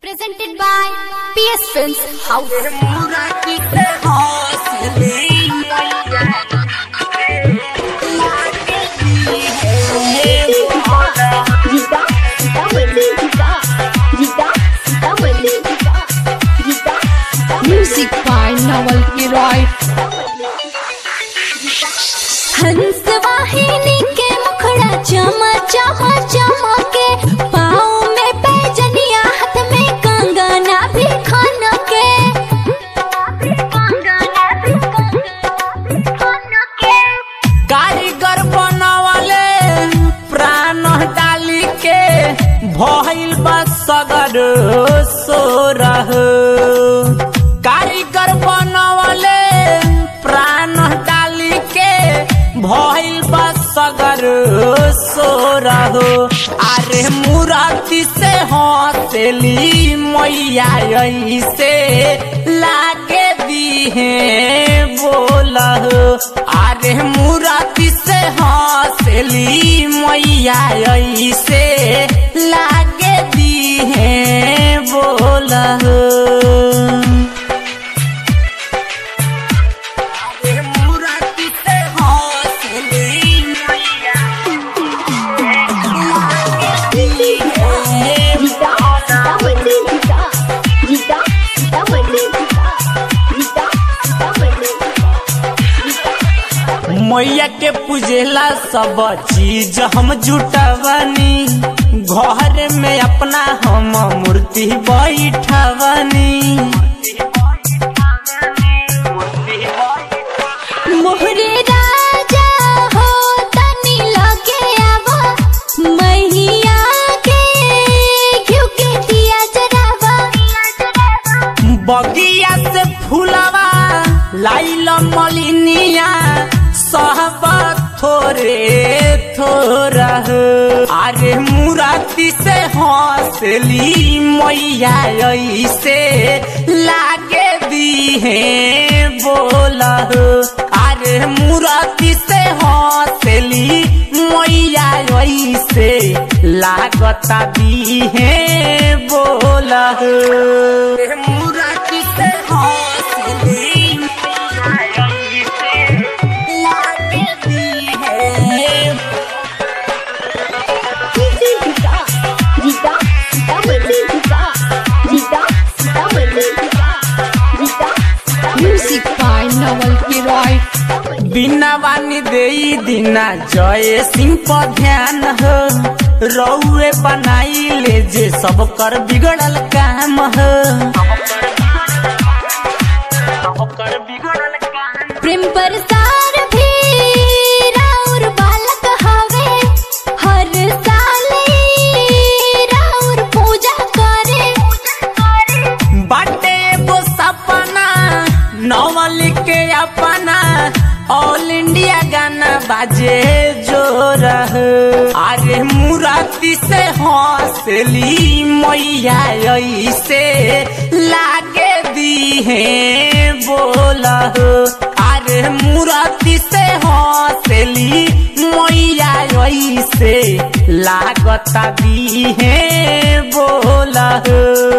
Presented by PS Films House. Gita, Gita Mali, Gita, Gita, Gita Mali, Gita, Gita, Gita Music by Nawal Kiroy. हंस वाहिनी के मुखड़ा चमा चमा चमके पाँव में पैजनिया हाथ में कंगना भी खान के कारीगर बनवले प्राण डाली के भइल बा सगर सोरह कारीगर बनवले प्राण डाली के भइल बा सगर सोरह अरे मुराती से हंसली मैया ऐसे लागे दीहे बोलह अरे मुराती से हंसली मैया ऐसे लागे दीहे बोलह अरे मुराती से हंसली मैया लागे दीहे Gita, Gita Mali, Gita, Gita, Gita Mali, Gita, Gita, Gita Mali, Gita. मैया के पूजेला सब चीज हम जुटवनी घर में अपना हम मूर्ति बैठवनी मोहरे राजा हो तनी लगे आवा मैया के घिउ के दिया जरावा बगिया से फूलवा लाइल मलिनिया सब थोरे थोरा अरे मुराती से हंसली मैया ऐसे लागे दीहे बोला अरे मुराती से हंसली मैया ऐसे लागता दीहे बोला मुराती से हंसली मैया ऐसे लागे दीहे Gita, Gita, Gita Mali, Gita, Gita, Gita Mali, Gita, Gita, Gita Music by Nawal Kiroy. बिना वानी दे दिना जय सिंह पर ध्यान हो रउए बनाई ले जे सब कर बिगड़ल काम हो प्रेम प्रसार भी राउर बालक हवे हर साल राउर पूजा करे बाटे एगो सपना नवल के अपना ऑल इंडिया गाना बाजे जोर अरे मुराती से हंसली मैया ऐसे लागे दीहे बोल अरे मुराती से हंसली मैया ऐसे लागता दीहे बोल